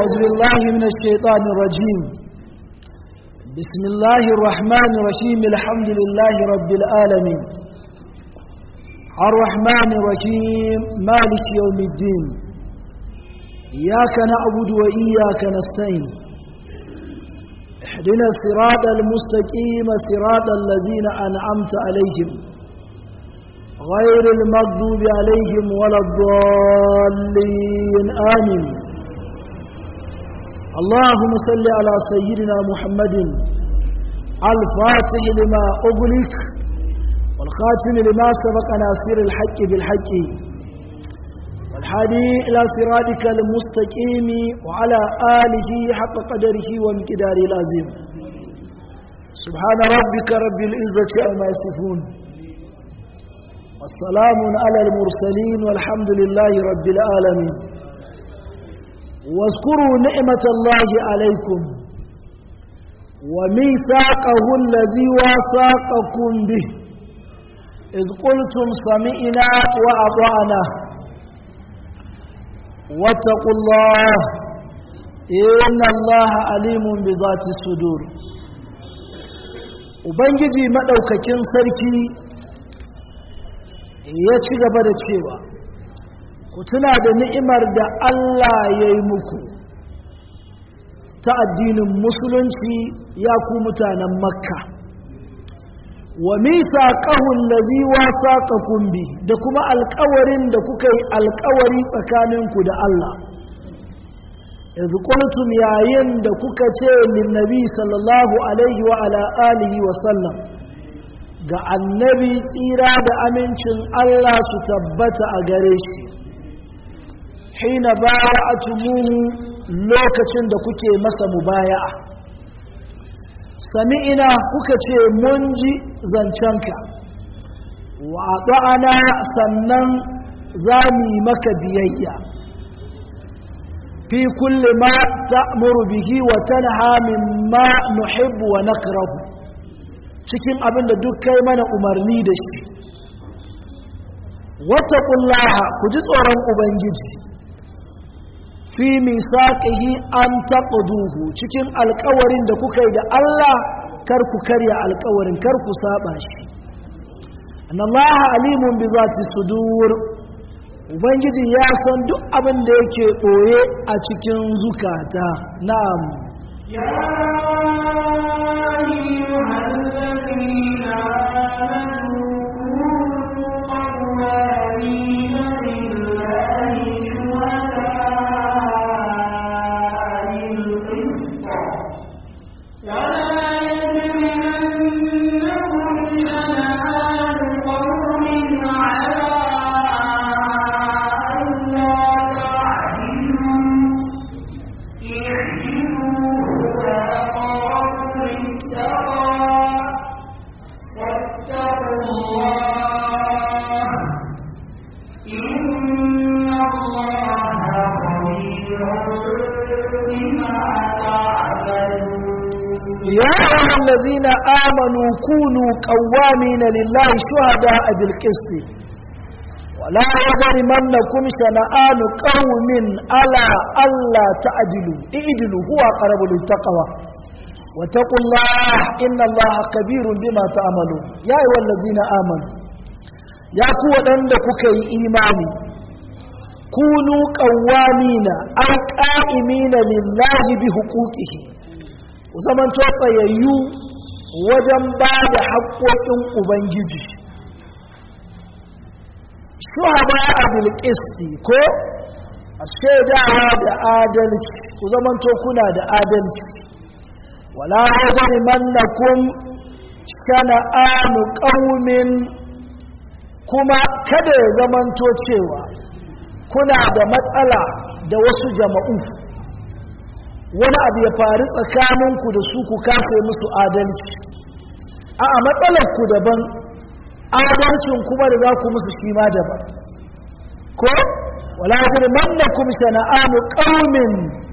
أعوذ بالله من الشيطان الرجيم بسم الله الرحمن الرحيم الحمد لله رب العالمين الرحمن الرحيم مالك يوم الدين إياك نعبد وإياك نستعين اهدنا الصراط المستقيم صراط الذين أنعمت عليهم غير المغضوب عليهم ولا الضالين آمين اللهم صل على سيدنا محمد الفاتح لما أغلق والخاتم لما سبق ناصر الحق بالحق والحادي إلى صراطك المستقيم وعلى آله حق قدره ومقداره العظيم سبحان ربك رب العزة عما يصفون والسلام على المرسلين والحمد لله رب العالمين واذكروا نعمة الله عليكم وميثاقه الذي واثاقكم به إذ قلتم سمعنا وأطعنا واتقوا الله إن الله عليم بذات الصدور Ubangiji maɗaukakin sarki ya ci gaba da cewa ku tuna da ni'imar da Allah ya yi muku ta addinin musulunci ya ku mutanen makka wa misa ƙahun lazi wasa bi da kuma alkawarin da kuka yi alkawari tsakaninku da Allah yanzu ƙultum yayin da kuka ce linnabi sallallahu alaihi wa ala alihi wa sallam ga annabi tsira da amincin Allah su tabbata a gare shi hina baya a tumuhu lokacin da kuke masa mubaya'a sami'ina kuka ce mun ji zancenka wa ɗa'ana sannan za mu yi maka biyayya fi kulle ma ta'muru bihi wa tanha mimma nuhibbu wa nakrahu cikin abin da duk kai mana umarni da shi wattaqullaha ku ji tsoron ubangiji fi misaqihi an taqduhu cikin alƙawarin da kuka yi da Allah kar ku karya alƙawarin kar ku saba shi annallaha alimun bi zati sudur ubangiji ya san duk abin da yake ɓoye a cikin zukata na'am ya الذين آمنوا كونوا قوامين لله شهداء بالقسط ولا يجرمنكم شنآن قوم على ألا تعدلوا اعدلوا هو أقرب للتقوى واتقوا الله إن الله كبير بما تعملون يا أيها الذين آمنوا يا قوة عندك كي إيماني كونوا قوامين أي قائمين لله بحقوقه ku zamanto tsayayyu wajen ba da haƙoƙin ubangiji shuhaba a bilkisti ko a shaidawa da adalci ku zamanto kuna da adalci wala hajjari mannakun sana'anu ƙaumin kuma kada ya zamanto cewa kuna da matsala da wasu jama'u wani abu ya faru tsakaninku da su ku kasa musu adalci a a matsalarku daban adalcin kuma da za ku musu shi ma daban ko wala jirmannakum sana'anu qaumin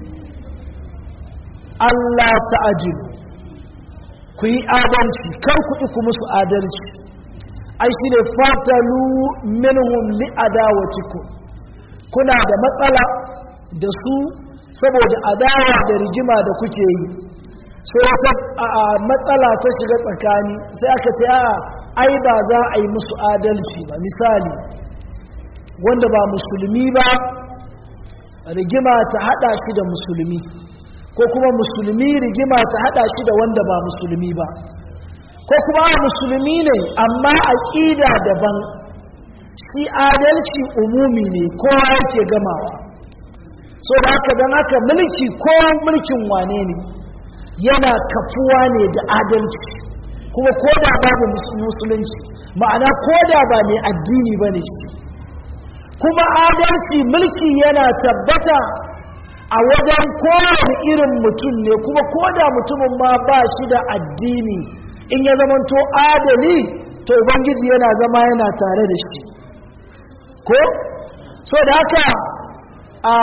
Allah ta'jilu ku yi adalci kar ku ku musu adalci ai shine fatalu minhum li adawatikum kuna da matsala da su saboda adawa da rigima da kuke yi sai wata matsala ta shiga tsakani sai aka ce a ai ba za a yi musu adalci ba misali wanda ba musulmi ba rigima ta hada shi da musulmi ko kuma musulmi rigima ta hada shi da wanda ba musulmi ba ko kuma musulmi ne amma aƙida daban shi adalci umumi ne kowa yake gamawa so da haka don haka mulki ko mulkin wane ne yana kafuwa ne da adalci kuma ko da babu musulunci ma'ana ko da ba mai addini ba ne kuma adalci mulki yana tabbata a wajen kowane irin mutum ne kuma ko da mutumin ma ba shi da addini in ya zamanto adali to ubangiji yana zama yana tare da shi ko so da haka a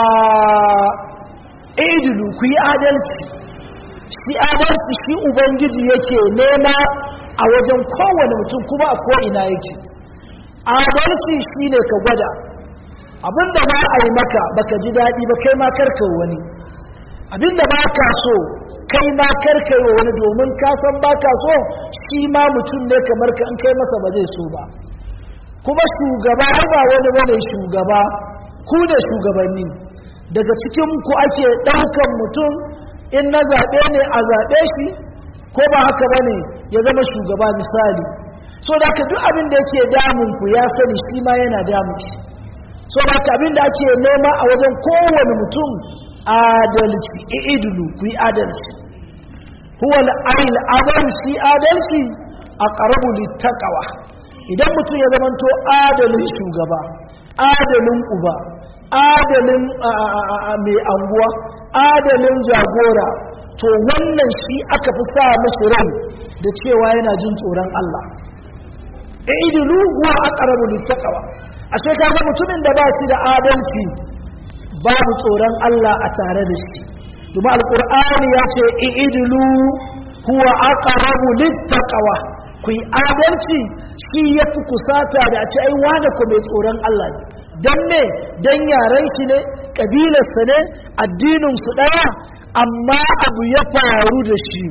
idilu ku yi adalci shi adalci shi ubangiji yake nema a wajen kowane mutum kuma a ko'ina yake adalci shi ne ka gwada abinda ba a yi maka baka ji daɗi ba kai ma karka wani abinda ba ka so kai ma karka yi wani domin ka san ba ka so shi ma mutum ne kamar ka in kai masa ba zai so ba kuma shugaba ba wani bane shugaba ku da shugabanni daga cikin ku ake ɗaukan mutum in na zaɓe ne a zaɓe shi ko ba haka ba ne ya zama shugaba misali so da ka duk abin da yake damun ku ya sani shi ma yana damun shi so da ka abin da ake nema a wajen kowane mutum adalci i'idulu ku yi adalci huwa al'ayil adalci adalci a ƙarabu littakawa idan mutum ya zamanto adalin shugaba adalin uba adalin mai anguwa adalin jagora to wannan shi aka fi sa mashi rai da cewa yana jin tsoron Allah idilu huwa aqrabu littaqwa ashe kaga mutumin da ba shi da adalci babu tsoron Allah a tare da shi domin alqur'ani ya ce idilu huwa aqrabu littaqwa ku yi adalci shi yafi kusata da a ce ai wani ku mai tsoron Allah ne dan me dan yaran shi ne kabilarsa ne addinin su daya amma abu ya faru da shi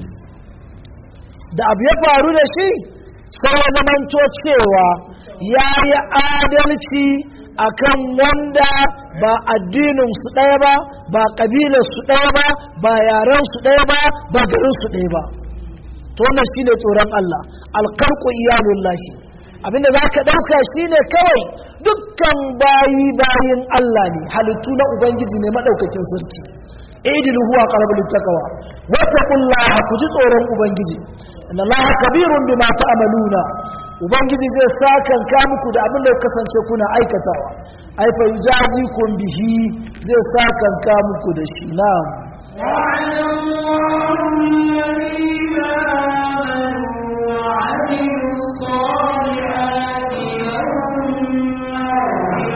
da abu ya faru da shi sai ya zamanto cewa ya yi adalci akan wanda ba addinin su ɗaya ba ba ƙabilar su ɗaya ba ba yaren su ɗaya ba ba garin su ɗaya ba to wannan shine tsoron Allah alkarku iyalullahi abinda za ka ɗauka shine kawai dukkan bayi bayin Allah ne halittu na ubangiji ne maɗaukakin sarki idilu huwa qarabul taqwa wattaqullaha ku ji tsoron ubangiji inna allaha kabirun bima ta'maluna ubangiji zai sakan ka muku da abin da kasance kuna aikatawa ai fa yujazikum bihi zai sakan ka muku da shi na'am وعلى الله الذين آمنوا وعملوا الصالحات لهم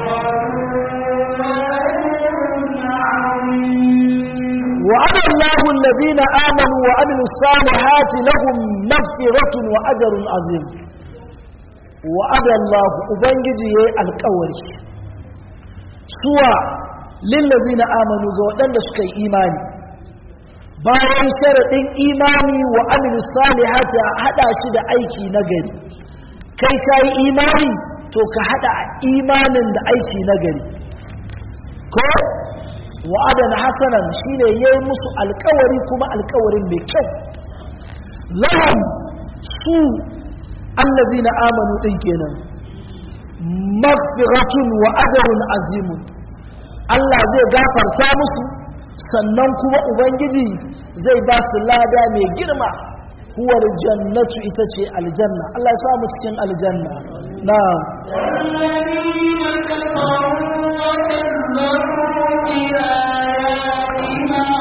وعد الله الذين آمنوا وعملوا الصالحات لهم مغفرة وأجر عظيم وعد الله أبنجي القوري سوى للذين آمنوا وأن سكي إيماني bayan sharaɗin imani wa amilu salihati a haɗa shi da aiki na gari kai ka yi imani to ka haɗa imanin da aiki na gari ko wa'adan hasanan shine yayi musu alkawari kuma alkawarin mai kyau lahum su allazina amanu din kenan maghfiratun wa ajrun azimun Allah zai gafarta musu sannan kuma ubangiji zai ba su lada mai girma huwar jannatu ita ce aljanna Allah ya sa mu cikin aljanna na'am والذين كفروا وكذبوا بآياتنا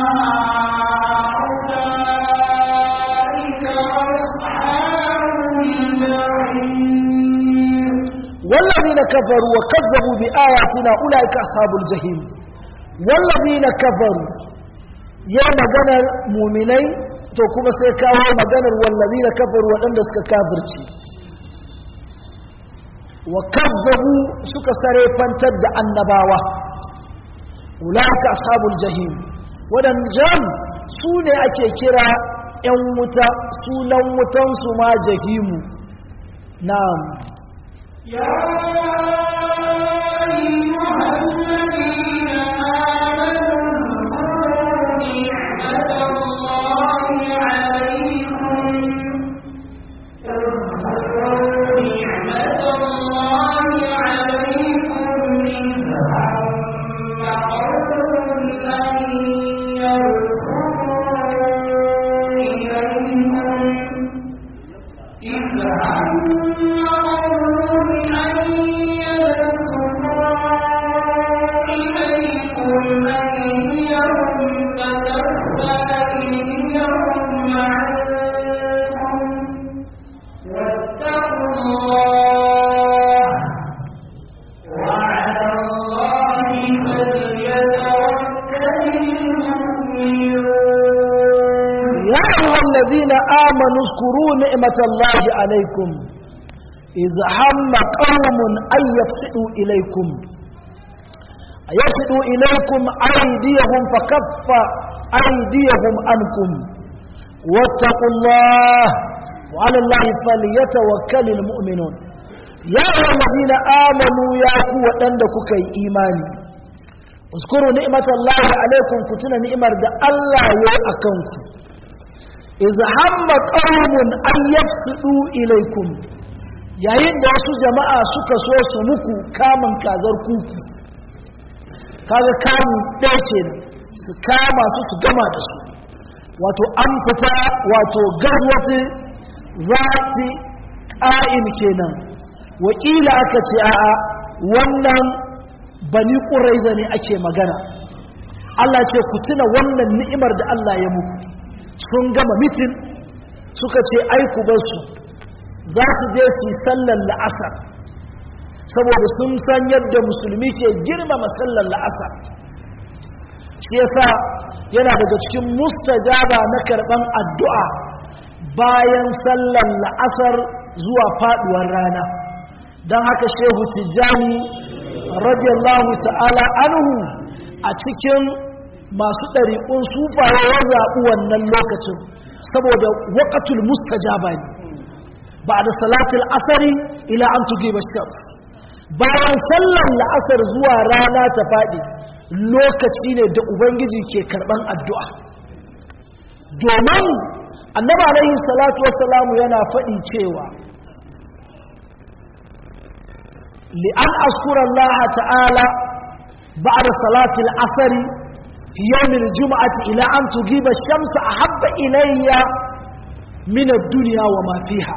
أولئك أصحاب الجحيم والذين كفروا وكذبوا بآياتنا أولئك أصحاب الجحيم والذين كفروا يا مغنى مؤمني to kuma sai kawo maganar wallazina kafaru waɗanda suka kafirci wa kazzabu suka sare fantar da annabawa ulaka ashabul jahim wadannan su ne ake kira ‘yan wuta sunan wutansu ma jahimu na'am يا أيها الذين آمنوا اذكروا نعمة الله عليكم اذكروا نعمة الله عليكم إذ هم قوم أن يبسطوا إليكم إذ هم قوم أن يبسطوا إليكم أيديهم فكف أيديهم عنكم واتقوا الله وعلى الله فليتوكل المؤمنون يا أيها الذين آمنوا اذكروا نعمة الله عليكم إذ هم قوم أن يفسدوا إليكم يفسدوا إليكم أيديهم فكف أيديهم عنكم واتقوا الله وعلى الله فليتوكل المؤمنون يا أيها الذين آمنوا يا قوة عندك كي إيماني اذكروا نعمة الله عليكم كتنا نعمة الله يا أكنكم iza hamma qaumun an yafsudu ilaikum yayin da wasu jama'a suka so su muku kamun kazar kuku kaga kamun ɗaya kenan su kama su su gama da su wato an fita wato garwati zati ƙa'in kenan wakila aka ce a'a wannan bani ƙuraiza ne ake magana Allah ce ku tuna wannan ni'imar da Allah ya muku sun gama mitin suka ce aiku basu za su je su yi sallar la'asar saboda sun san yadda musulmi ke girmama sallar la'asar shi yasa yana daga cikin mustajaba na karɓan addu'a bayan sallar la'asar zuwa faɗuwar rana don haka shehu tijjani radiyallahu ta'ala anhu a cikin masu ɗariƙun sufaye ya zaɓi wannan lokacin saboda waƙatul mustajaba ne ba da salatul asari ila an tuge ba bayan sallar la'asar zuwa rana ta faɗi lokaci ne da ubangiji ke karɓan addu'a domin annaba alaihi salatu wassalamu yana faɗi cewa li'an askuran ta'ala ba da salatul asari في يوم الجمعة إلى أن تجيب الشمس أحب إلي من الدنيا وما فيها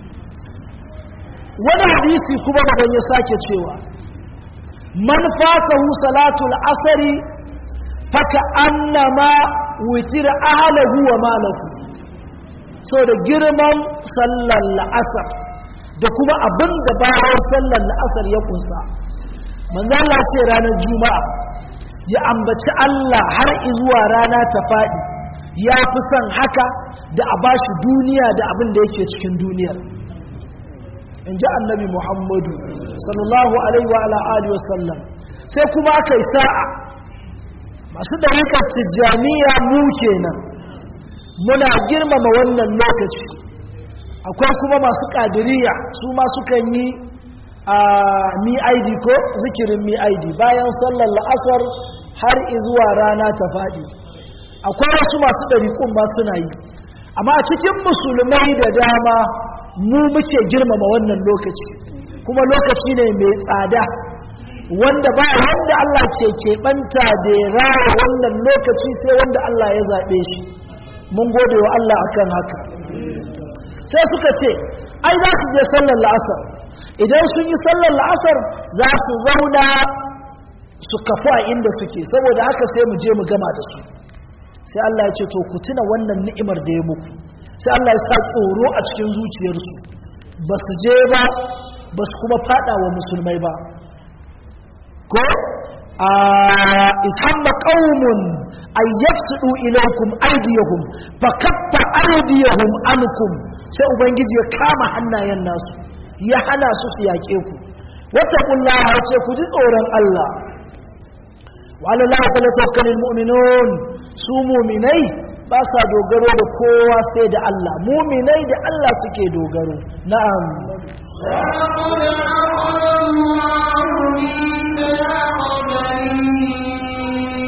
wani hadisi kuma daban ya sake cewa man fatahu salatul asari faka annama witira ahlahu wa malahu so da girman sallar la'asar da kuma abin da bayan sallar la'asar ya kunsa manzo Allah ce ranar juma'a ya ambaci Allah har izuwa rana ta faɗi ya fi son haka da a bashi duniya da abin da yake cikin duniyar in ji annabi muhammadu sallallahu alaihi wa ala'ali wasallam sai kuma aka yi sa'a masu ɗarikar tijjaniya mu kenan muna girmama wannan lokaci akwai kuma masu ƙadiriya su ma sukan yi a mi'aidi ko zikirin mi'aidi bayan sallar la'asar har izuwa rana ta faɗi akwai wasu masu ɗariƙun ma suna yi amma a cikin musulmai da dama mu muke girmama wannan lokaci kuma lokaci ne mai tsada wanda ba wanda Allah ke keɓanta da ya rara wannan lokaci sai wanda Allah ya zaɓe shi mun gode wa Allah akan haka sai suka ce ai za su je sallar la'asar idan sun yi sallar la'asar za su zauna su kafu a inda suke saboda haka sai mu je mu gama da su sai Allah ya ce to ku tuna wannan ni'imar da ya muku sai Allah ya sa tsoro a cikin zuciyarsu ba su je ba ba su kuma fada wa musulmai ba ko a ishamma qaumun ay yafsudu ilaykum aydiyahum fa kaffa aydiyahum ankum sai ubangiji ya kama hannayen nasu ya hana su su yake ku wattaqullaha ce ku ji tsoron Allah wa ala la falyatawakkalul mu'minun su mu'minai ba sa dogaro da kowa sai da Allah mu'minai da Allah suke dogaro na'am ولقد أخذ الله ميثاق بني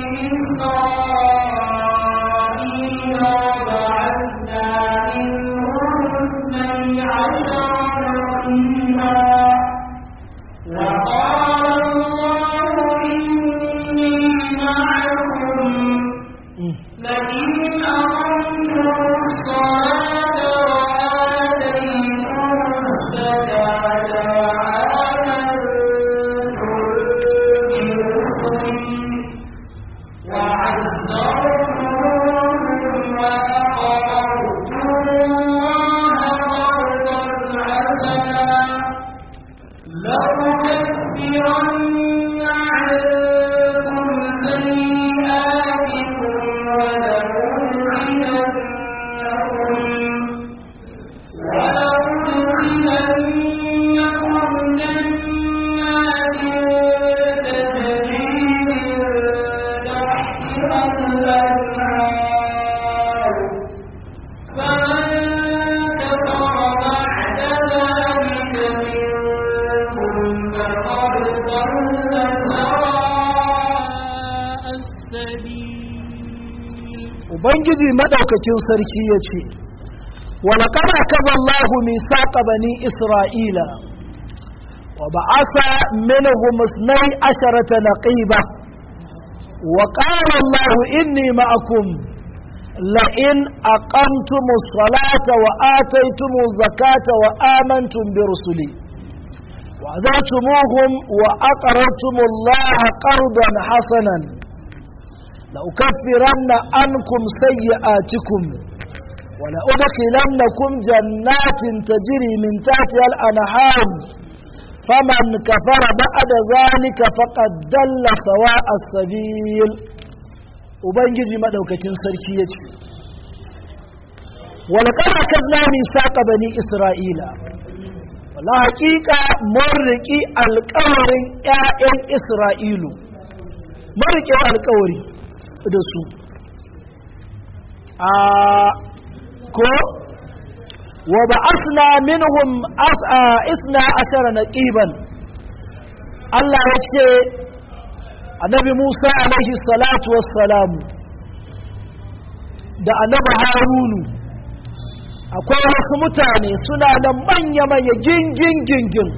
إسرائيل وبعثنا منهم اثني عشر نقيبا وقال الله إني معكم لئن أقمتم الصلاة وآتيتم الزكاة وآمنتم برسلي وعزرتموهم وأقرضتم الله قرضا حسنا لأكفرن عنكم سيئاتكم ولأدخلنكم جنات تجري من تحتها الأنهار فمن كفر بعد ذلك منكم فقد ضل سواء السبيل ubangiji madaukakin sarki ya ce walaƙar akaba Allahu misaqa bani Isra'ila wa ba'asa minhum isnai asharata naqiba wa qala Allahu inni ma'akum la in aqamtumus salata wa ataytumuz zakata wa amantum bi rusuli wa azatumuhum wa aqradtumullaha qardan hasanan لأكفرن عنكم سيئاتكم ولأدخلنكم جنات تجري من تحتها الأنهار فمن كفر بعد ذلك فقد دل سواء السبيل ubangiji madaukakin sarki ya ce walƙar akazna misaqa bani isra'ila wala haƙiƙa mun riƙi alƙawarin 'ya'yan isra'ilu mun riƙe alƙawari da su a ko wa ba asna minhum isna ashara naqiban Allah ya ce annabi Musa alaihi salatu wassalamu da annabi Harunu akwai wasu mutane suna da manya-manya gingin gingin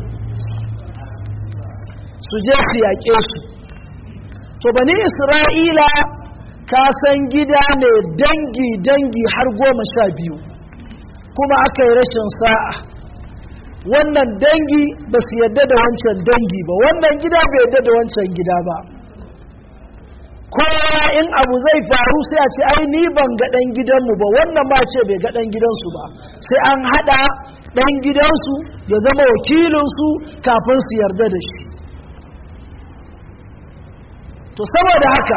su je su yaƙe su to bani isra'ila ka san gida ne dangi-dangi har goma sha biyu kuma aka yi rashin sa'a wannan dangi ba su yadda da wancan dangi ba wannan gida bai yadda da wancan gida ba kowa in abu zai faru sai a ce ai ni ban ga ɗan gidanmu ba wannan ma ce bai ga ɗan gidansu ba sai an haɗa ɗan gidansu ya zama wakilinsu kafin su yarda da shi to saboda haka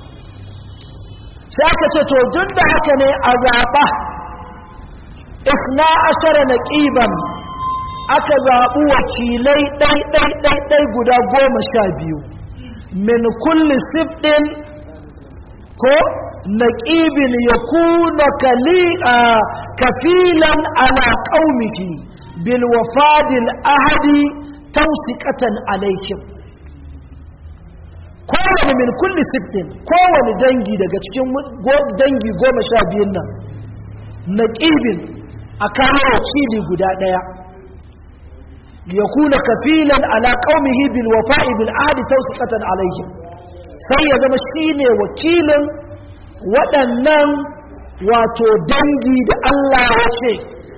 sai aka ce to duk da haka ne a zaɓa isna ashara na ƙiban aka zaɓi wakilai ɗai-ɗai-ɗai guda goma sha biyu min kulli sifɗin ko na ƙibin ya kuna kafilan ala ƙaumiki bil wafadil ahadi tausikatan alaihim kowane min kulli sittin kowane dangi daga cikin dangi goma sha biyun nan na ƙibin a kawo wakili guda ɗaya ya kuna kafilan ala ƙaumihi bil wafa'i bil ahdi tawsiqatan alaihim sai ya zama shine wakilin waɗannan wato dangi da Allah ya ce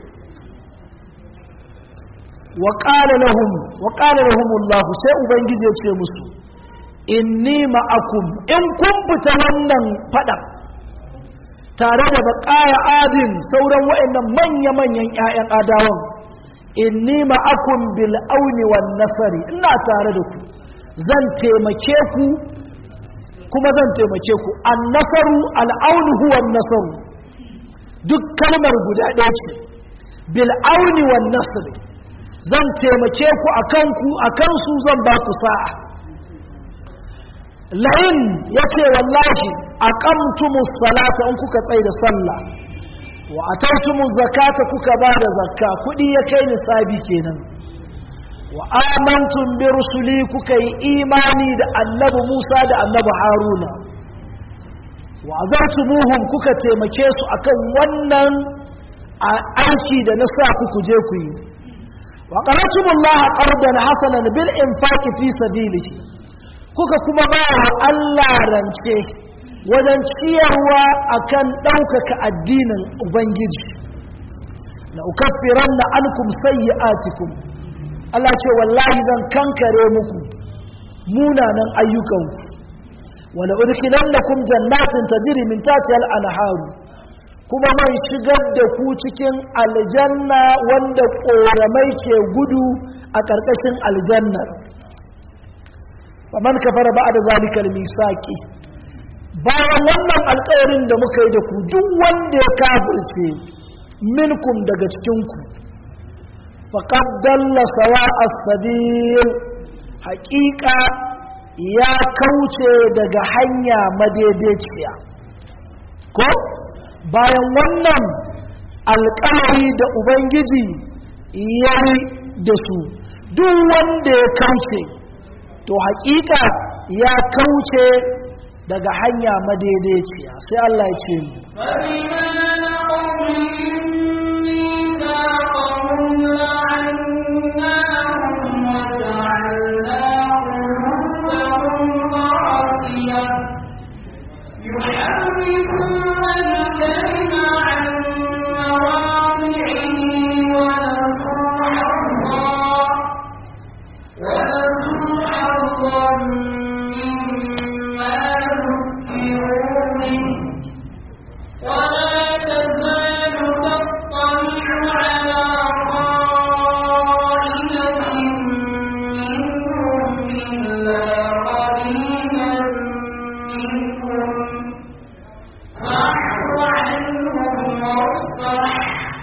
wa qala lahum wa qala lahum Allah sai ubangiji ya ce musu inni ma'akum in kun fita wannan fada tare da baƙaya adin sauran waɗannan manya-manyan 'ya'yan adawan inni ma'akum bil auni wan nasari ina tare da ku zan taimake ku kuma zan taimake ku an nasaru al'aunu huwa nasaru duk kalmar guda ɗaya ce bil auni wan nasari zan taimake ku akan ku akan su zan ba ku sa'a lain ya ce wallahi aqamtumus salata in kuka tsaye da sallah wa ataitumuz zakata kuka ba da zakka kudi ya kai nisabi kenan wa amantum bi rusuli kuka yi imani da annabi Musa da annabi Haruna wa azartumuhum kuka taimake su akan wannan aiki da na sa ku je ku yi wa qaratumullaha qardan hasanan bil infaqi fi sabilihi kuka kuma ba wa Allah rance wajen ciyarwa akan ɗaukaka addinin Ubangiji la ukaffiranna ankum sayyi'atikum Allah ce wallahi zan kankare muku munanan ayyukanku wala udkhilannakum jannatin tajri min tahtiha al-anharu kuma man shigar da ku cikin aljanna wanda ƙoramai ke gudu a ƙarƙashin aljannar faman kafara ba da zalikal misaki bayan wannan alƙawarin da muka yi da ku duk wanda ya kafirce minkum daga cikinku faqad dalla sawa as-sabil haƙiƙa ya kauce daga hanya madaidaiciya ko bayan wannan alƙawari da ubangiji ya yi da su duk wanda ya kauce to haƙiƙa ya kauce daga hanya madaidaiciya sai Allah ya ce mu يحرفون الكلم عن مواضعه ونسوا حظا ونسوا حظا مما ذكروا به ولا تزال تطلع على خائنة منهم إلا قليلا منهم فاعف عنهم واصفح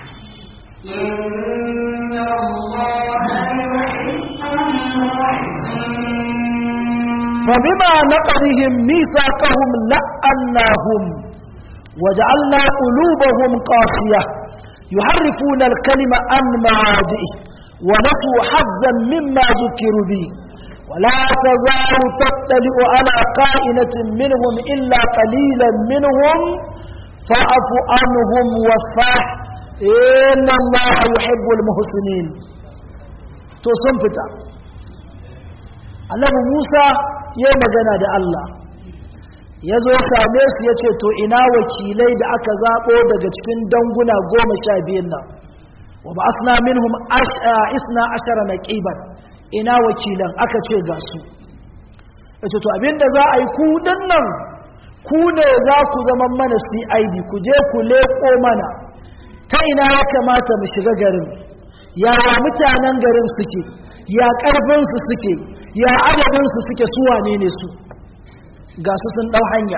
إن الله يحب المحسنين فبما نقضهم ميثاقهم لأناهم وجعلنا قلوبهم قاسية يحرفون الكلم عن مواضعه ونسوا حظا مما ذكروا به ولا تزال تطلع على قائنة منهم إلا قليلا منهم فاعف عنهم واصفح إن الله يحب المحسنين تصنفتا annabi Musa ya yi magana da Allah ya zo same su ya ce to ina wakilai da aka zaɓo daga cikin danguna goma sha biyun nan wa ba asna minhum isna ashara na ƙiban ina wakilan aka ce ga su ya ce to abinda za a yi ku nan ku ne za ku zama mana cid ku je ku leƙo mana ta ina ya kamata mu shiga garin yaya mutanen garin suke ya ƙarfinsu suke ya adadinsu suke suwa ne ne su ga su sun ɗau hanya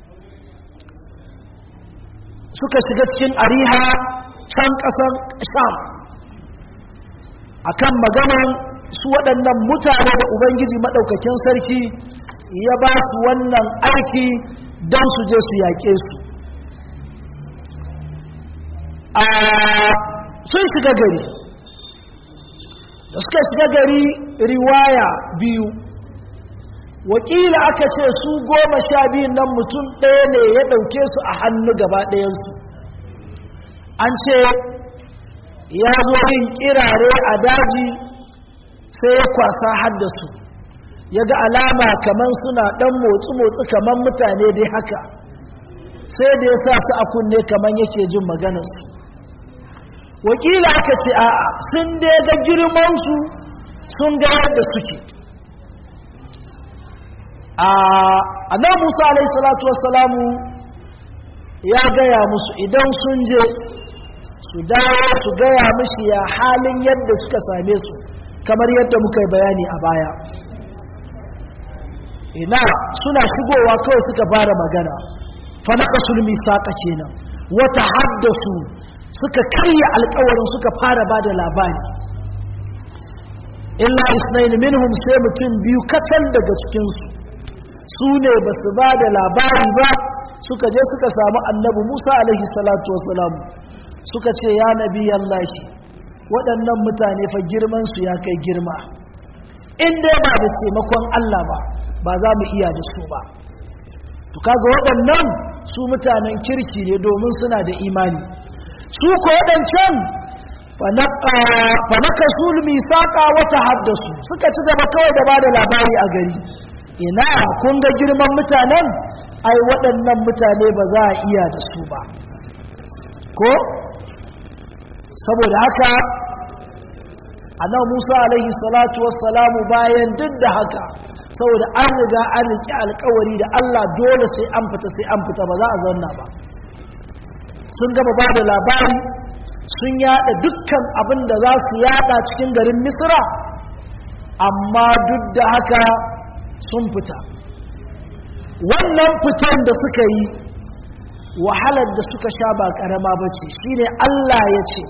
suka shiga cikin ariha can ƙasar sham akan maganan su waɗannan mutane da ubangiji maɗaukakin sarki ya ba su wannan aiki don su je su yaƙe su a sun shiga gari da suka shiga gari riwaya biyu wakila aka ce su goma sha biyun nan mutum ɗaya ne ya ɗauke su a hannu gaba ɗayansu an ce ya zo yin kirare a daji sai ya kwasa haddasu ya ga alama kamar suna ɗan motsi-motsi kamar mutane dai haka sai da ya sa su a kunne kamar yake jin maganarsu wakila aka ce a'a sun dai ga girmansu sun ga yadda suke a nan musa alaihissalatu wassalamu ya gaya musu idan sun je su dawo su gaya mishi ya halin yadda suka same su kamar yadda muka yi bayani a baya ina suna shigowa kawai suka fara magana fanaka sulmi saƙa kenan wata haddasu suka karya alkawarin suka fara ba da labari illa isnaini minhum sai mutum biyu kacal daga cikinsu su ne ba su ba da labari ba suka je suka samu annabi musa alaihi salatu wasalam suka ce ya nabi yallahi waɗannan mutane fa girmansu ya kai girma in dai ba da taimakon allah ba ba za mu iya da su ba to kaga waɗannan su mutanen kirki ne domin suna da imani su ko waɗancan fanaka sulmi saƙa wata haddasu suka ci gaba kawai da ba da labari a gari ina kun ga girman mutanen ai waɗannan mutane ba za a iya da su ba ko saboda haka annabi Musa alaihi salatu wassalamu bayan duk da haka saboda an riga an riƙe alkawari da Allah dole sai an fita sai an fita ba za a zauna ba sun gaba ba da labari sun yada dukkan abin da za su yada cikin garin misra amma duk da haka sun fita wannan fitan da suka yi wahalar da suka sha ba karama ba ce shi ne Allah ya ce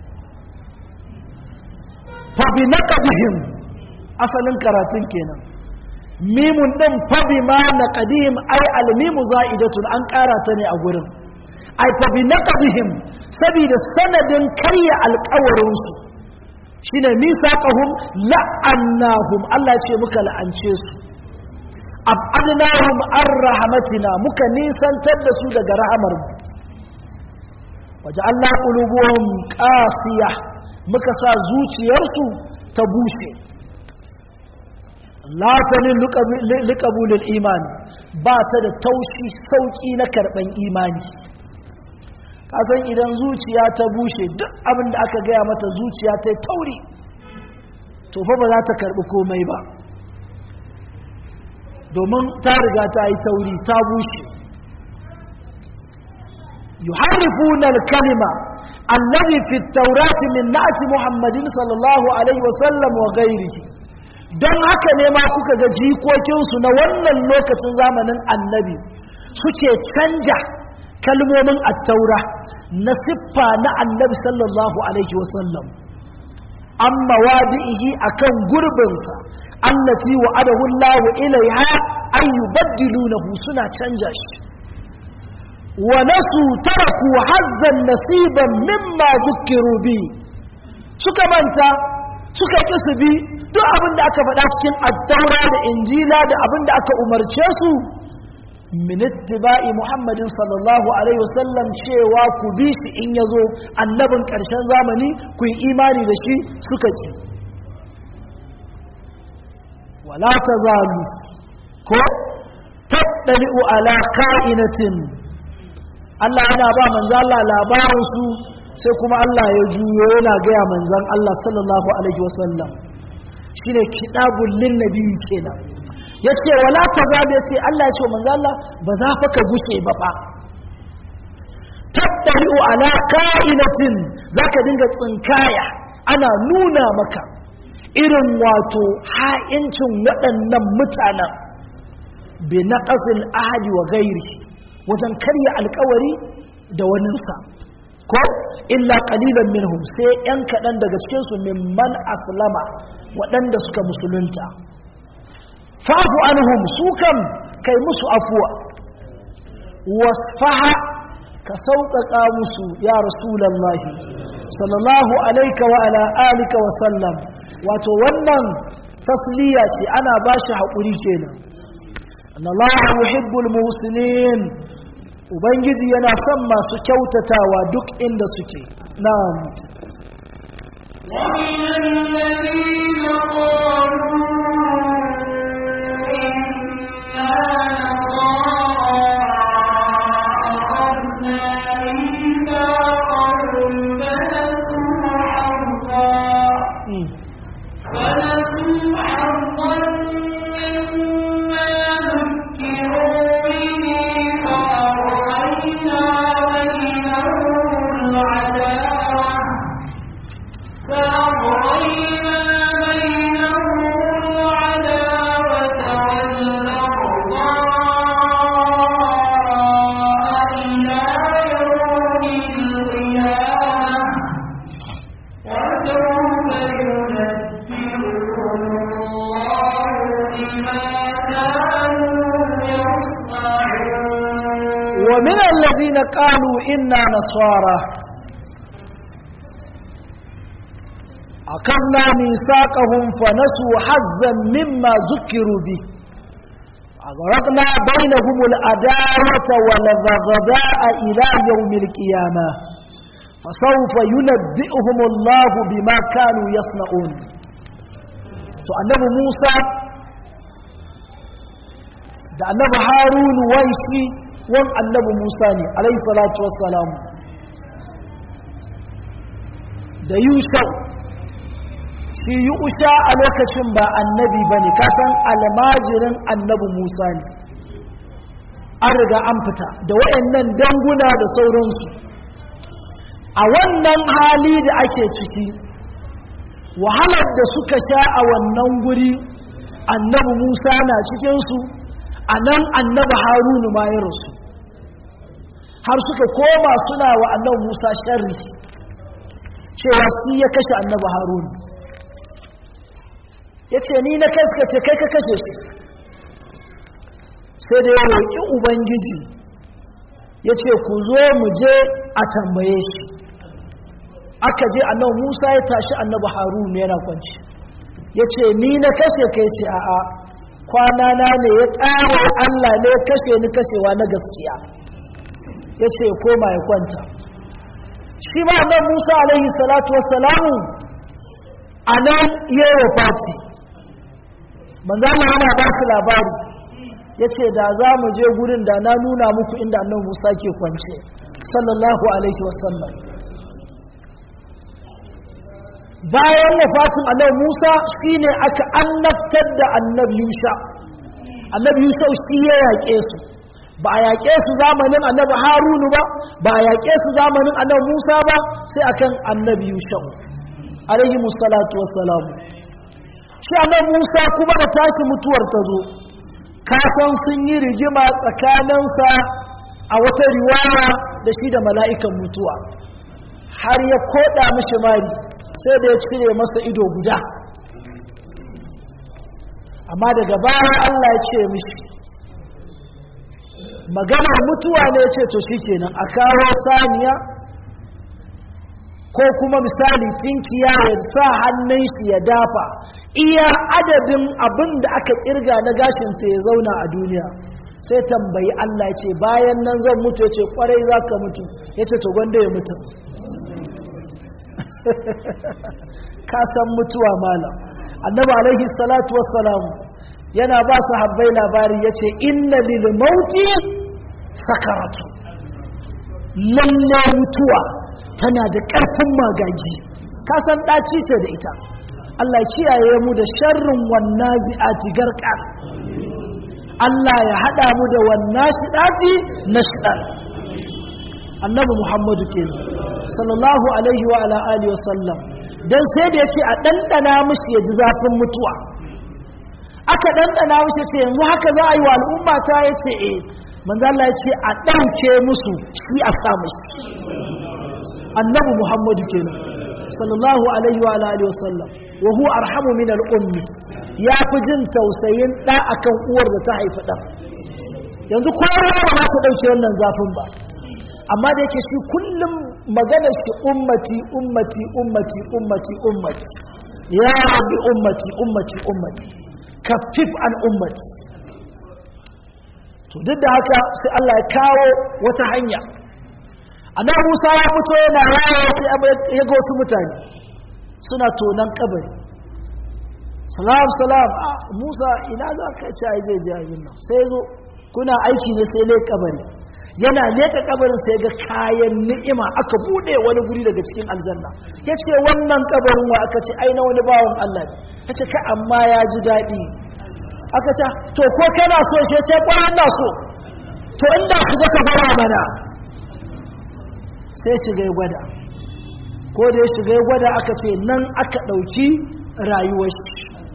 fabi na ƙadihim asalin karatun kenan mimun ɗin fabi ma na ƙadihim ai almimu za'idatun an ƙara ta ne a gurin ai fabi na ƙadihim saboda sanadin karya alkawarinsu shi ne nisa ƙahun la'annahum Allah ce muka la'ance su abadnahum an rahamatina muka nisantar da su daga rahamarmu waje Allah ƙulubuhum ƙasiya muka sa zuciyarsu ta bushe latanin liƙabulin imani ba ta da taushi sauƙi na karɓan imani kasan idan zuciya ta bushe duk abin da aka gaya mata zuciya ta tauri to fa ba za ta karbi komai ba domin ta riga ta yi tauri ta bushe yuharrifuna al-kalima allazi fi at-taurati min na'ti muhammadin sallallahu alaihi wa sallam wa ghairihi don haka ne ma kuka ga jikokinsu na wannan lokacin zamanin annabi suke canja kalmomin attaura na siffa na annabi sallallahu alaihi wasallam amma wadi'ihi akan gurbinsa allati wa'adahu Allah ilaiha ay yubaddilunahu suna canja shi wa nasu taraku hazzan nasiban mimma zukkiru bi suka manta suka kisubi duk abin da aka faɗa cikin attaura da injila da abin da aka umarce su min ittiba'i muhammadin sallallahu alaihi wasallam cewa ku bi shi in yazo annabin ƙarshen zamani ku yi imani da shi suka ki wala tazalu ko tattali'u ala ka'inatin Allah yana ba manzo Allah labarin su sai kuma Allah ya juyo yana gaya manzon Allah sallallahu alaihi wasallam shine kidabul lin nabi kenan ya ce wala ta zaɓe ya ce Allah ya ce manzo Allah ba za fa ka gushe ba fa tattari'u ala ka'inatin za ka dinga tsinkaya ana nuna maka irin wato ha'incin waɗannan mutanen bi na ƙasin ahadi wa gairi wajen karya alkawari da waninsa ko illa qalilan minhum sai yan kaɗan daga cikinsu mimman aslama waɗanda suka musulunta fa'fu anhum su kam kai musu afuwa wasfaha ka sauƙaƙa musu ya rasulallahi sallallahu alaika wa ala alika wa sallam wato wannan tasliya ce ana ba shi haƙuri kenan annallahu yuhibbul muhsinin ubangiji yana son masu kyautatawa duk inda suke na'am ومن الذين قالوا فأغرينا بينهم ومن الذين قالوا إنا نصارى أخذنا ميثاقهم فنسوا حظا مما ذكروا به أغرقنا بينهم الأداوة والبغضاء إلى يوم القيامة فسوف ينبئهم الله بما كانوا يصنعون فأنه موسى da annabi harunu wai shi wan annabi musa ne alayhi salatu wassalam da yushau shi yusha a lokacin ba annabi ba ne kasan almajirin annabi musa ne an riga an fita da wayannan danguna da sauransu a wannan hali da ake ciki wahalar da suka sha a wannan guri annabi musa na cikinsu a nan annabi harunu ma ya rasu har suka koma suna wa annabi musa sharri cewa su ya kashe annabi harunu ya ce ni na kai ce kai ka kashe shi sai da ya roƙi ubangiji ya ce ku zo mu je a tambaye shi aka je annabi musa ya tashi annabi harunu yana kwanci ya ce ni na kashe kai ce a'a kwanana ne ya ƙara Allah ne ya kashe ni kashewa na gaskiya ya ce koma ya kwanta shi ma nan musa alaihi salatu wassalamu a nan yi wa fati manzana yana ba su labari ya ce da za mu je gurin da na nuna muku inda annan musa ke kwance sallallahu alaihi wasallam bayan wafatin annabi Musa shine aka annabtar da annabi Yusha annabi Yusha shi ya yaƙe su ba a yaƙe su zamanin annabi Harunu ba ba a yaƙe su zamanin annabi Musa ba sai akan annabi Yusha alaihi musallatu wassalam shi annabi Musa kuma da tashi mutuwar ta zo kasan sun yi rigima tsakaninsa a wata riwaya da shi da mala'ikan mutuwa har ya koda mishi mari sai da ya cire masa ido guda amma daga baya Allah ya ce mishi maganar mutuwa ne ya ce to shi kenan a kawo saniya ko kuma misali tinkiya ya sa hannun shi ya dafa iya adadin abin da aka kirga na gashinta ya zauna a duniya sai tambayi Allah ce bayan nan zan mutu ya ce kwarai za ka mutu ya ce to gwanda ya mutu ka san mutuwa malam annabi alaihi salatu wassalam yana ba su habbai labari ya ce inna lil mauti sakaratu lalle mutuwa tana da ƙarfin magagi ka san ɗaci ce da ita Allah kiyaye mu da sharrin wannan zi'ati garka Allah ya haɗa mu da wannan shiɗati na shiɗar annabi muhammadu kenan sallallahu alaihi wa ala alihi wasallam dan sai da yace a dandana mishi ya ji zafin mutuwa aka dandana mishi ce yanzu haka za a yi wa al'umma ta yace eh manzo Allah yace a dauke musu shi a sa mishi annabi muhammadu kenan sallallahu alaihi wa ala alihi wasallam wa huwa arhamu min al-ummi ya fi jin tausayin da akan uwar da ta haifi dan yanzu kowa ba za ta dauke wannan zafin ba amma da yake shi kullum magana shi ummati ummati ummati ummati ummati ya rabbi ummati ummati ummati kafif an ummati to duk da haka sai Allah ya kawo wata hanya annabi Musa ya fito yana rawa sai ya ga wasu mutane suna tonan kabari salam salam a Musa ina za ka ci ai zai je abin nan sai zo kuna aiki ne sai lai kabari yana leka kabarin sai ga kayan ni'ima aka bude wani guri daga cikin aljanna ya ce wannan kabarin wa aka ce aina wani bawan Allah ne ya ce ka amma ya ji daɗi aka ce to ko kana so shi ce kwanan na so to inda su ga ka fara mana sai shiga ya gwada ko da ya shiga ya gwada aka ce nan aka ɗauki rayuwar shi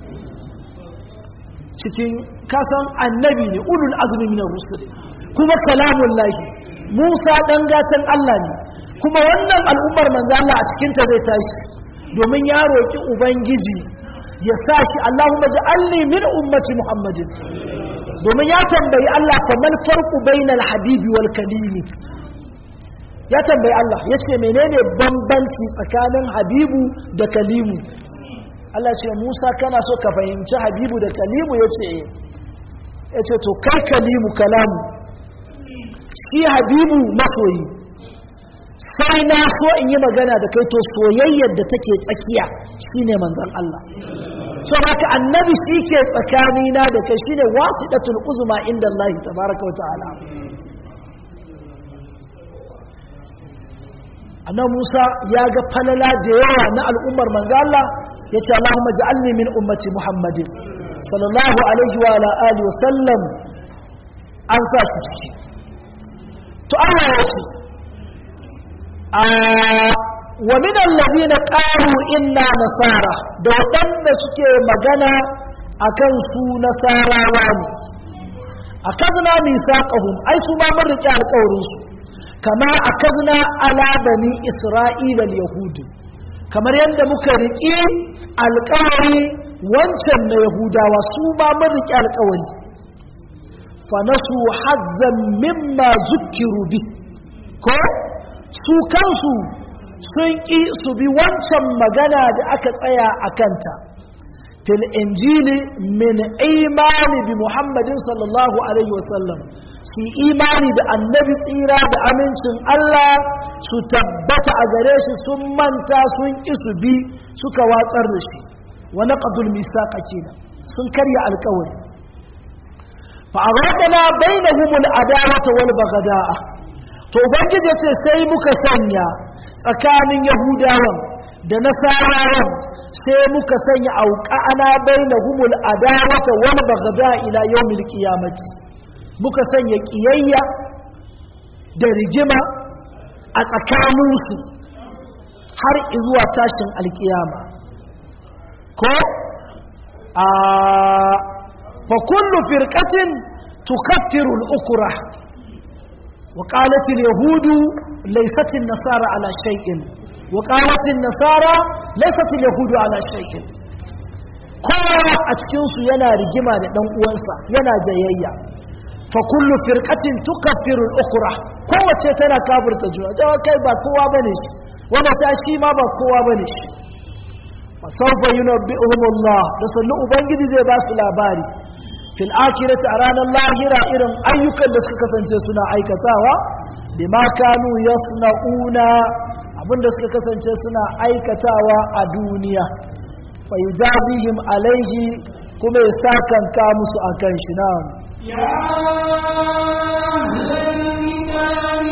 cikin kasan annabi ne ulul azumi minar rusul kuma kalamun lahi musa ɗan gatan allah ne kuma wannan al'ummar manzo Allah a cikinta zai tashi domin ya roƙi ubangiji ya sa shi allahumma ja'alni min ummati muhammadin domin ya tambayi Allah famal farqu bainal habibi wal kalimi ya tambayi Allah ya ce menene bambanci tsakanin habibu da kalimu Allah ce Musa kana so ka fahimci habibu da kalimu ya ce ya ce to kai kalimu kalamu shi habibu masoyi sai na so in yi magana da kai to soyayyar da take tsakiya shine manzon Allah so haka annabi shi ke tsakanina da kai shine wasidatul uzma inda Allah tabaraka wa ta'ala annabi Musa ya ga falala da yawa na al'ummar manzo Allah yace Allahumma ja'alni min ummati Muhammadin sallallahu alaihi wa ala alihi wa sallam an sa shi ciki to Allah ya ce wa min allazina qalu inna nasara da waɗanda suke magana akan su nasarawa ne akazna misaqahum ai su ma mun rike alƙawarin su kama akazna ala bani isra'ila al-yahud kamar yadda muka riƙe alƙawari wancan na yahudawa su ma mun rike alƙawari fa nasu hazzan mimma zukkiru bi ko su kansu sun ƙi su bi wancan magana da aka tsaya a kanta fil injili min imani bi muhammadin sallallahu alaihi wasallam su imani da annabi tsira da amincin Allah su tabbata a gare shi sun manta sun ƙi su bi suka watsar da shi wani ƙadul misaƙa kenan sun karya alkawari fa'aradana bainahumul adawata wal bagada'a to ubangiji ce sai muka sanya tsakanin yahudawan da nasarawan sai muka sanya auqa'ana bainahumul adawata wal bagada ila yawmil qiyamati muka sanya kiyayya da rigima a tsakaninsu har zuwa tashin alkiyama ko a fa kullu firqatin tukaffiru al-ukra وقالت اليهود ليست النصارى على شيء وقالت النصارى ليست اليهود على شيء kowa a cikinsu yana rigima da ɗan uwansa yana jayayya fa kullu firqatin tukaffiru al-ukhra kowace tana kafirta juna jawa kai ba kowa bane shi wanda ta shi ma ba kowa bane shi fa sawfa yunabbi'uhum Allah da sallu ubangiji zai ba su labari fil akirati a ranar lahira irin ayyukan da suka kasance suna aikatawa bima kanu yasna'una abinda suka kasance suna aikatawa a duniya fa yujazihim alaihi kuma ya sakanka musu akan shi na يا أهل الكتاب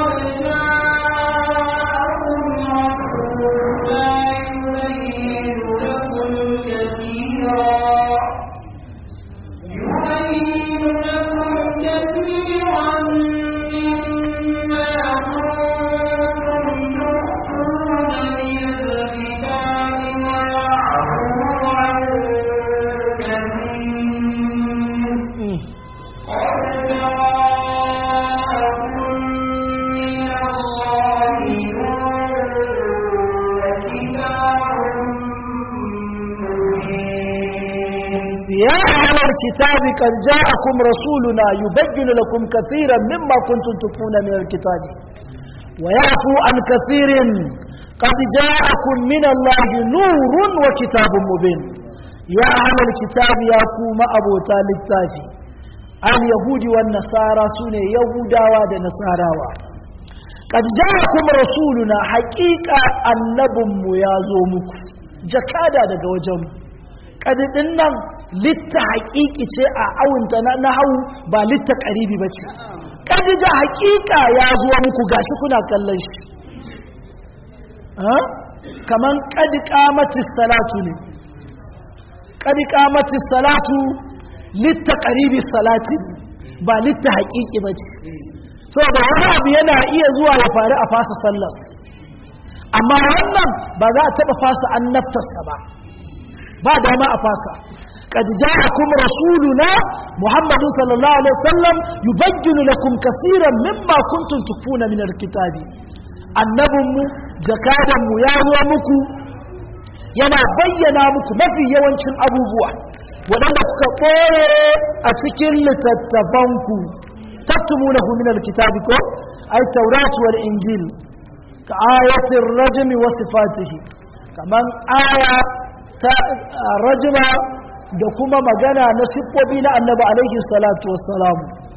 الكتاب قد جاءكم رسولنا يبين لكم كثيرا مما كنتم تخفون من الكتاب ويعفو عن كثير قد جاءكم من الله نور وكتاب مبين يا أهل الكتاب يا كوم أبو تالي التافي اليهود والنصارى سنة يهودا ونصارى قد جاءكم رسولنا حقيقة النبم يا زومك جكادا daga wajenmu kadidin nan litta haƙiƙi ce a awunta na hau ba litta ƙaribi ba ce kadija haƙiƙa ya zuwa muku gashi kuna kallon shi kaman kadi kamatis salatu ne kadi kamatis salatu litta ƙaribi salati ba litta haƙiƙi ba ce saboda wani abu yana iya zuwa ya faru a fasa sallas amma wannan ba za a taɓa fasa an naftarsa ba ba dama a fasa قد جاءكم رسولنا محمد صلى الله عليه وسلم يبين لكم كثيرا مما كنتم تخفون من الكتاب annabinmu jakadanmu ya zo muku yana bayyana muku mafi yawancin abubuwa waɗanda kuka ɓoye a cikin littattafanku tattumunahu min alkitabi ko ay tawrat wal injil ka ayatin rajmi wa sifatihi kaman aya ta rajma da kuma magana na siffofi na annabi alaihi salatu wassalam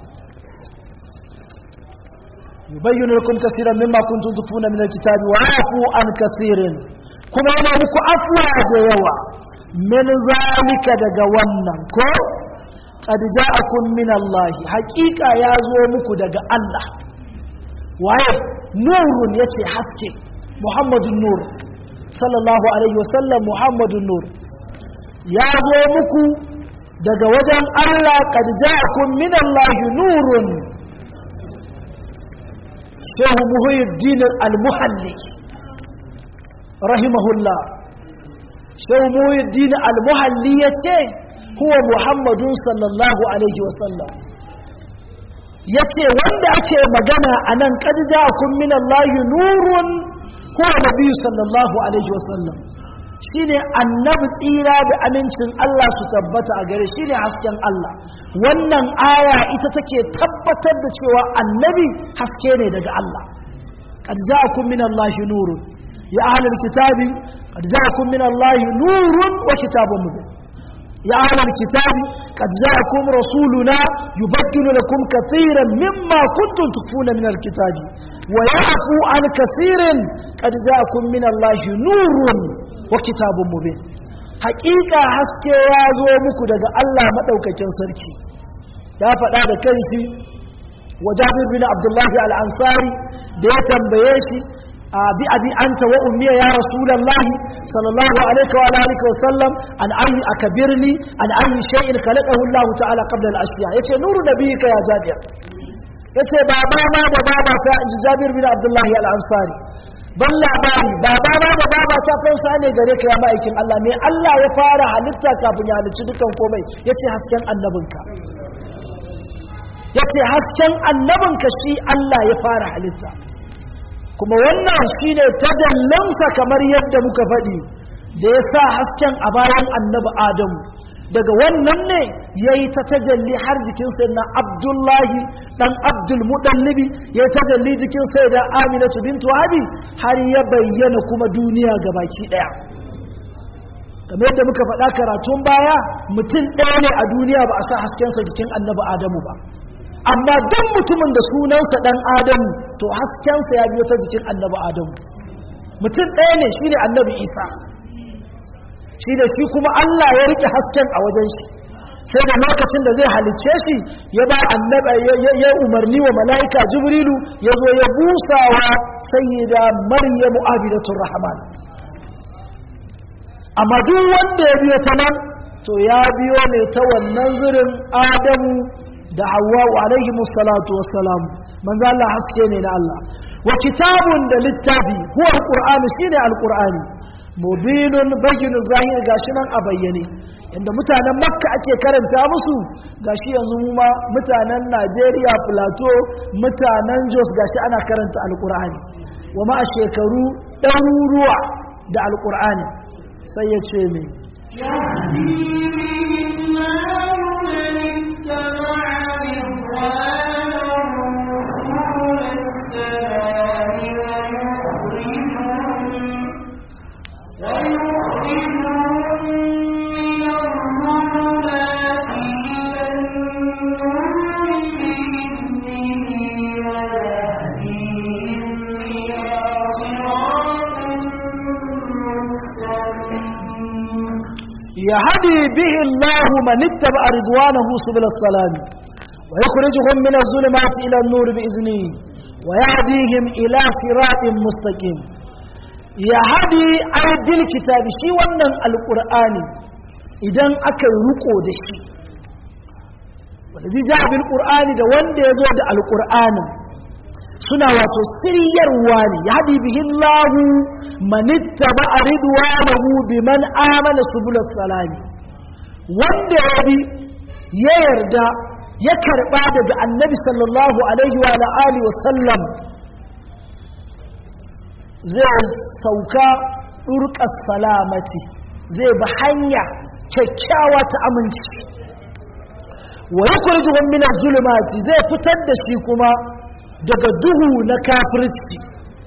yubayyinu lakum kaseeran mimma kuntum tukfuna min alkitabi wa yafu an kaseerin kuma yana muku afwa da yawa min zalika daga wannan ko qad ja'akum min Allah haqiqa ya zo muku daga Allah waye nurun yace haske muhammadun nur sallallahu alaihi wasallam muhammadun nur ya zo muku daga wajen Allah qad ja'akum min Allah nurun shehu muhyiddin al-muhalli rahimahullah shehu muhyiddin al-muhalli yace huwa muhammadun sallallahu alaihi wasallam yace wanda ake magana anan qad ja'akum min Allah nurun huwa nabiy sallallahu alaihi wasallam shine annabi tsira da amincin Allah su tabbata a gare shine hasken Allah wannan aya ita take tabbatar da cewa annabi haske ne daga Allah qad ja'akum min Allah nurun ya ahlul kitabi qad ja'akum min Allah nurun wa kitabun mubin يا أهل الكتاب قد جاءكم رسولنا يبدل لكم كثيرا مما كنتم تكفون من الكتاب ويعفو عن كثير قد جاءكم من الله نور وكتاب مبين حقيقة حسكي يازو مكو دقى الله مدوكا كنسركي يا فتاة كنسي وجابر بن عبد الله الأنصاري ديتا بيشي bi abi anta wa ummiya ya rasulullahi sallallahu alaihi wa alihi wa sallam an ayi akbirni an ayi shay'in khalaqahu Allah ta'ala qabla al-ashya yace nuru nabiyika ya jabir yace baba ma da baba ta inji jabir bin abdullah al-ansari ban labari baba ma da baba ta fansa ne gare ka ya ma'aikin Allah me Allah ya fara halitta kafin ya halicci dukan komai yace hasken annabinka yace hasken annabinka shi Allah ya fara halitta kuma wannan shine tajallansa kamar yadda muka faɗi da ya sa hasken a bayan annabi adamu daga wannan ne ya yi ta tajalli har jikin sai na abdullahi ɗan abdulmuɗallibi ya yi tajalli jikin sai da aminatu bintu habi har ya bayyana kuma duniya ga baki ɗaya kamar yadda muka faɗa karatun baya mutum ɗaya ne a duniya ba a sa haskensa jikin annabi adamu ba amma duk mutumin da sunansa dan adamu to haskensa ya biyo ta jikin annabi adamu mutum ɗaya ne shi ne annabi isa shi da shi kuma allah ya rike hasken a wajen shi sai da lokacin da zai halicce shi ya ba annabi ya umarni wa mala'ika jibrilu ya zo ya busawa sayyida maryamu abidatur rahman amma duk wanda ya biyo ta nan to ya biyo ne ta wannan zirin adamu da Hawwa alaihi musallatu wassalam manzo Allah haske ne na Allah wa kitabun da littafi huwa alqur'ani shine alqur'ani mubinun bayyinu zahir gashi nan a bayyane inda mutanen makka ake karanta musu gashi yanzu mu ma mutanen Najeriya Plateau mutanen Jos gashi ana karanta alqur'ani wa ma a shekaru ɗaruruwa da alqur'ani sai ya ce me يهدي به الله من اتبع رضوانه سبل السلام ويخرجهم من الظلمات إلى النور بإذنه ويهديهم إلى صراط مستقيم يهدي أي الكتاب شي ونن القرآن إذن أكل رقو دشي والذي جاء بالقرآن ده وند يزود القرآن suna wato siryarwa ne ya haɗi bihin lahu manitta ba a ridwanahu bi man amana subulas salami wanda ya bi ya yarda ya karɓa daga annabi sallallahu alaihi wa alihi wa sallam zai sauka ɗurƙas salamati zai bi hanya kyakkyawa ta aminci wa yukhrijuhum min az-zulumati zai fitar da shi kuma daga duhu na kafirci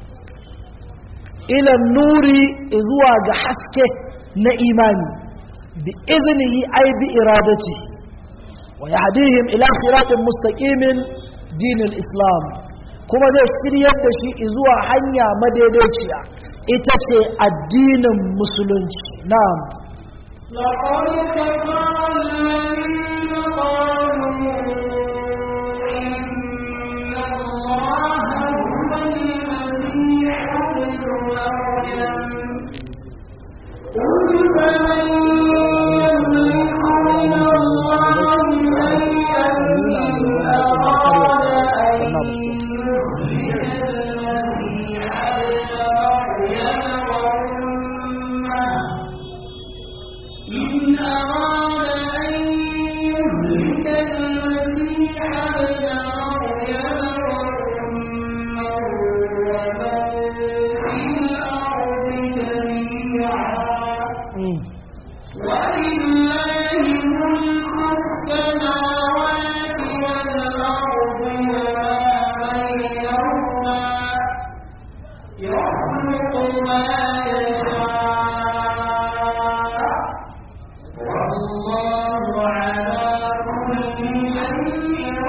ila nuri zuwa ga haske na imani bi iznihi ay bi iradati wa yahdihim ila siratin mustaqimin dinil islam kuma zai shiryar da shi zuwa hanya madaidaiciya ita ce addinin musulunci na'am لقد كفر الذين قالوا إن الله هو المسيح ابن مريم قل فمن يملك من الله شيئا إن أراد أن يخرج المسيح ابن مريم وأمه إن أراد أن يهلك المسيح ابن مريم وأمه ومن في الأرض جميعا ولله ملك السماوات والأرض وما بينهما يخلق ما يشاء والله على كل شيء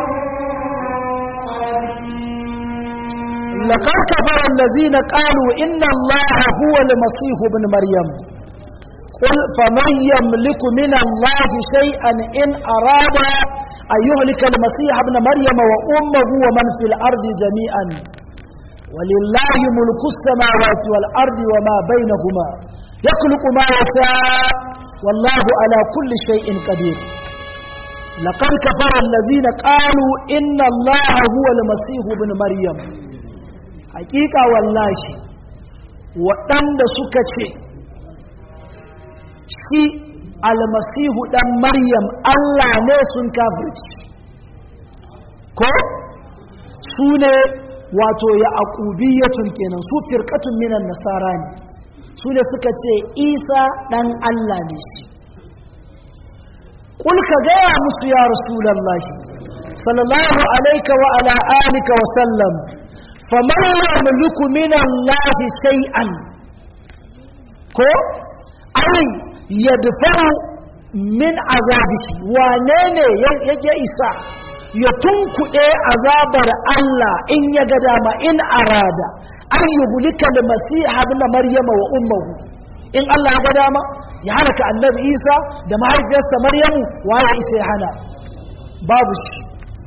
قدير لقد كفر الذين قالوا إن الله هو المسيح ابن مريم قل فمن يملك من الله شيئا إن أراد أن يهلك المسيح ابن مريم وأمه ومن في الأرض جميعا ولله ملك السماوات والأرض وما بينهما يخلق ما يشاء والله على كل شيء قدير لقد كفر الذين قالوا إن الله هو المسيح ابن مريم hakika wallahi waɗanda suka ce shi almasihu ɗan maryam Allah ne sun kafirci ko su ne wato ya aƙubiyatun kenan su firkatun minan nasara ne su ne suka ce isa ɗan Allah ne shi ƙul ka gaya musu ya rasulallahi sallallahu alaika wa ala alika wa sallam faman yamliku min Allah shay'an ko ai yadfa'u min azabihi wane ne ya isa ya tunkuɗe azabar Allah in ya ga dama in arada an yuhlika al-masih ibn maryama wa ummuhu in Allah ya ga dama ya halaka annabi Isa da mahaifiyarsa Maryamu waye isa ya hana babu shi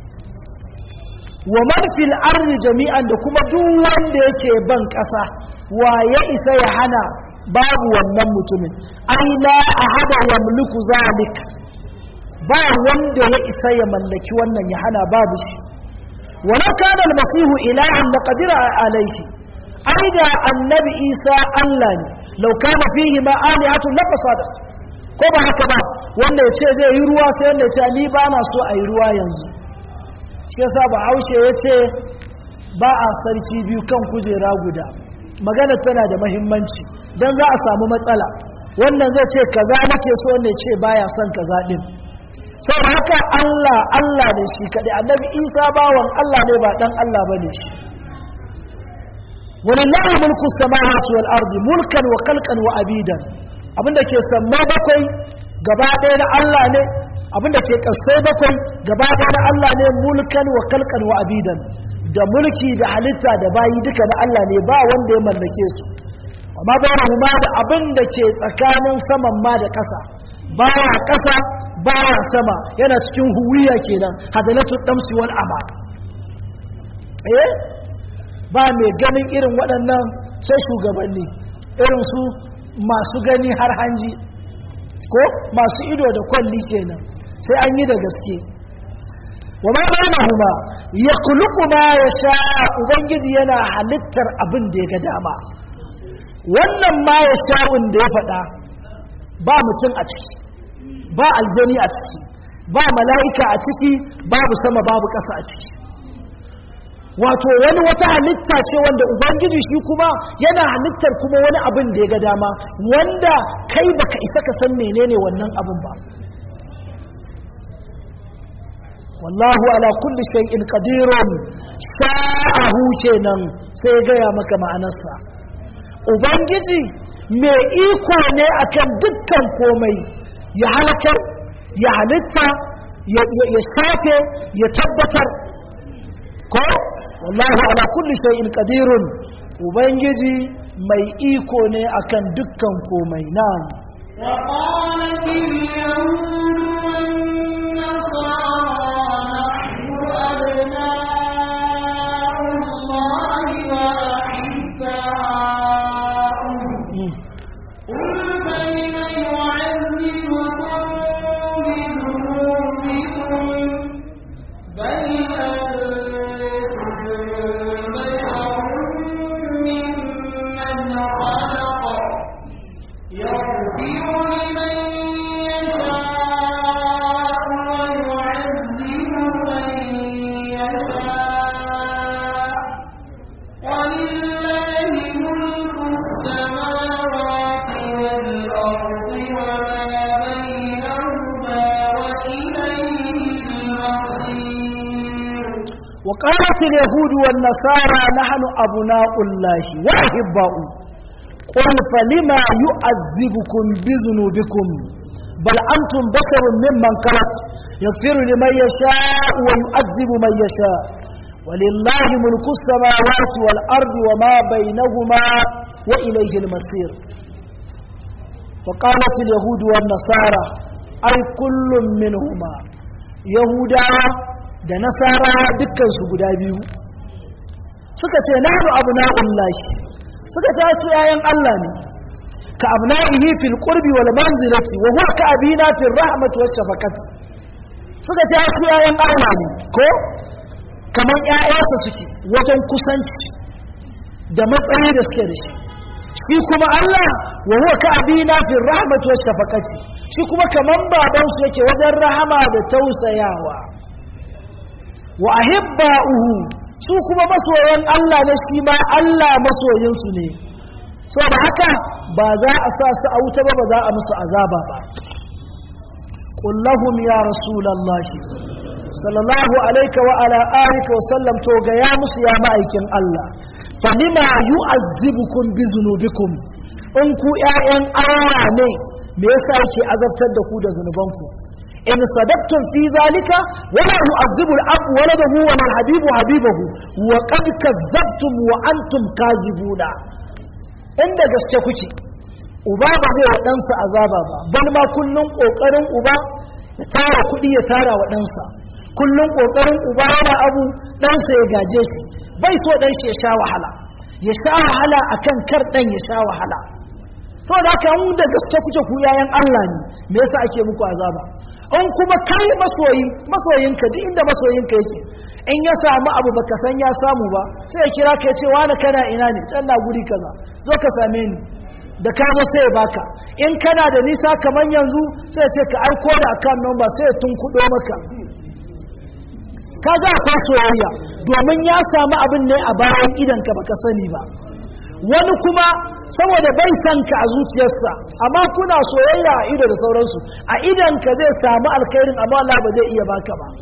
wa man fil ardi jami'an da kuma duk wanda yake ban ƙasa wa ya isa ya hana babu wannan mutumin ai la ahada yamliku zalik ba wanda ya isa ya mallaki wannan ya hana babu shi walau kana almasihu ilahan la qadira alayhi ai da annabi isa Allah ne law kana fihi ma alihatu la fasadat ko ba haka ba wanda ya ce zai yi ruwa sai wanda ya ce ni ba na so a yi ruwa yanzu shi yasa ba haushe ya ce ba a sarki biyu kan kujera guda magana tana da mahimmanci don za a samu matsala wannan zai ce kaza nake so ne ce baya son kaza din sau haka Allah Allah ne shi kaɗai annabi isa bawan Allah ne ba ɗan Allah ba ne shi walillahi mulku samawati wal ardi mulkan wa khalqan wa abidan abinda ke samma bakwai gaba ɗaya na Allah ne abinda ke kasai bakwai gaba ɗaya na Allah ne mulkan wa kalkan wa abidan da mulki da halitta da bayi duka na Allah ne ba wanda ya mallake su amma bayan ma da abin da ke tsakanin saman ma da ƙasa baya ƙasa baya sama yana cikin huwiya kenan hadalatu damsi wal ama eh ba mai ganin irin waɗannan sai shugabanni irin su masu gani har hanji ko masu ido da kwalli kenan sai an yi da gaske wa ma bainahuma yakhluqu ma yasha ubangiji yana halittar abin da ya ga dama wannan ma yasha'un da ya faɗa ba mutum a ciki ba aljani a ciki ba mala'ika a ciki babu sama babu ƙasa a ciki wato wani wata halitta ce wanda ubangiji shi kuma yana halittar kuma wani abin da ya ga dama wanda kai baka isa ka san menene wannan abin ba wallahu ala kulli shay'in qadirun sa'ahu kenan sai ya gaya maka ma'anarsa ubangiji mai iko ne akan dukkan komai ya halakar ya halitta ya shafe ya tabbatar ko wallahu ala kulli shay'in qadirun ubangiji mai iko ne akan dukkan komai na'am وقالت اليهود والنصارى نحن أبناء الله وأحباؤه Mm. قل فلم يعذبكم بذنوبكم بل أنتم بشر ممن خلق يغفر لمن يشاء ويعذب من يشاء ولله ملك السماوات والأرض وما بينهما وإليه المصير وقالت اليهود والنصارى نحن أبناء الله وأحباؤه قل فلما يعذبكم بذنوبكم بل أنتم بشر ممن خلق يغفر لمن يشاء ويعذب من يشاء ولله ملك السماوات والأرض وما بينهما وإليه المصير وقالت اليهود والنصارى أي كل منهما يهودا da nasara dukkansu guda biyu suka ce nahnu abna'ullahi suka ce su yayan Allah ne ka abna'ihi fil qurbi wal manzilati wa huwa ka abina fil rahmati was shafaqati suka ce su yayan Allah ne ko kamar ƴaƴansa suke wajen kusanci da matsayi da suke da shi shi kuma Allah wa huwa ka abina fil rahmati was shafaqati shi kuma kaman babansu yake wajen rahama da tausayawa wa ahibba'uhu su kuma masoyan Allah ne shi ma Allah masoyinsu ne saboda haka ba za a sa su a wuta ba ba za a musu azaba ba qul lahum ya rasulullahi sallallahu alayka wa ala alihi wa sallam to ga ya musu ya ma'aikin Allah falima yu'azzibukum bi dhunubikum in ku ƴaƴan Allah ne me yasa yake azabtar da ku da zunubanku in sadaqtum fi zalika wala yu'azzibu al-ab waladahu wa al-habibu habibahu wa qad kadzabtum wa antum kazibuna inda gaske kuke uba ba zai wa ɗansa azaba ba bal ma kullun kokarin uba ya tara kuɗi ya tara wa ɗansa kullun kokarin uba yana abu ɗansa ya gaje shi bai so ɗan shi ya sha wahala ya sha wahala akan kar ɗan ya sha wahala saboda haka in da gaske kuke ku yayan Allah ne me yasa ake muku azaba in kuma kai masoyi masoyinka duk inda masoyinka yake in ya samu abu baka san ya samu ba sai ya kira ka ya ce wani kana ina ne can na guri kaza zo ka same ni da ka zo sai ya baka in kana da nisa kamar yanzu sai ya ce ka aiko da akan number sai ya tunkuɗo maka ka ga akwai soyayya domin ya samu abin ne a bayan idanka baka sani ba wani kuma saboda bai san ka a zuciyarsa amma kuna soyayya a ido da sauransu a idanka zai samu alkhairin amma Allah ba zai iya baka ba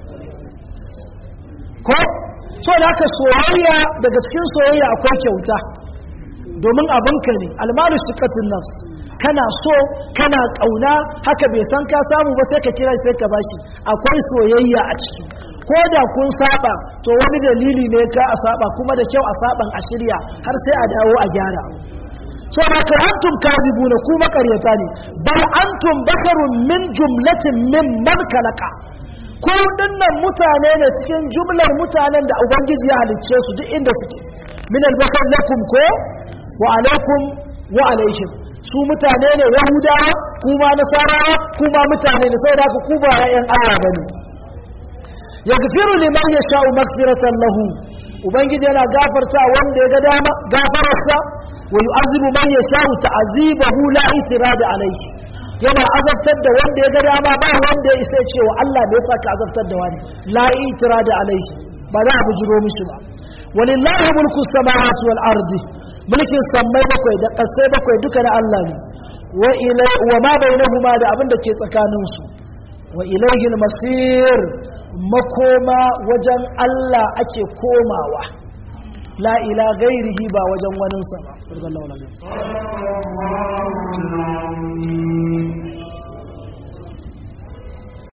ko so da haka soyayya daga cikin soyayya akwai kyauta domin abinka ne almalu shiqatun nafs kana so kana kauna haka bai san ka samu ba sai ka kira shi sai ka bashi akwai soyayya a ciki ko da kun saba to wani dalili ne ka a saba kuma da kyau a saban a shirya har sai a dawo a gyara so da ka antum kadibuna ku makaryata ne bal antum bakarun min jumlatin min man kalaka ku dinnan mutane ne cikin jumlar mutanen da ubangiji ya halicce su duk inda suke min albasar lakum ko wa alaikum wa alaihim su mutane ne yahudawa kuma nasarawa kuma mutane ne saboda haka ku ba ƴaƴan Allah bane yaghfiru liman yasha'u maghfiratan lahu ubangiji yana gafarta wanda ya ga dama gafararsa wa yu'azibu man yasha'u ta'azibahu la itirada alayhi yana azabtar da wanda ya ga dama ba wanda ya isa cewa Allah bai saka azabtar da wani la itirada alayhi ba za a bujiro mishi ba walillahi mulku samawati wal ardi mulkin sammai bakwai da ƙasai bakwai duka na Allah ne wa ilai wa ma bainahuma da abin da ke tsakanin su wa ilaihi masir makoma wajen Allah ake komawa la ila gairihi ba wajen waninsa ba sallallahu alaihi wasallam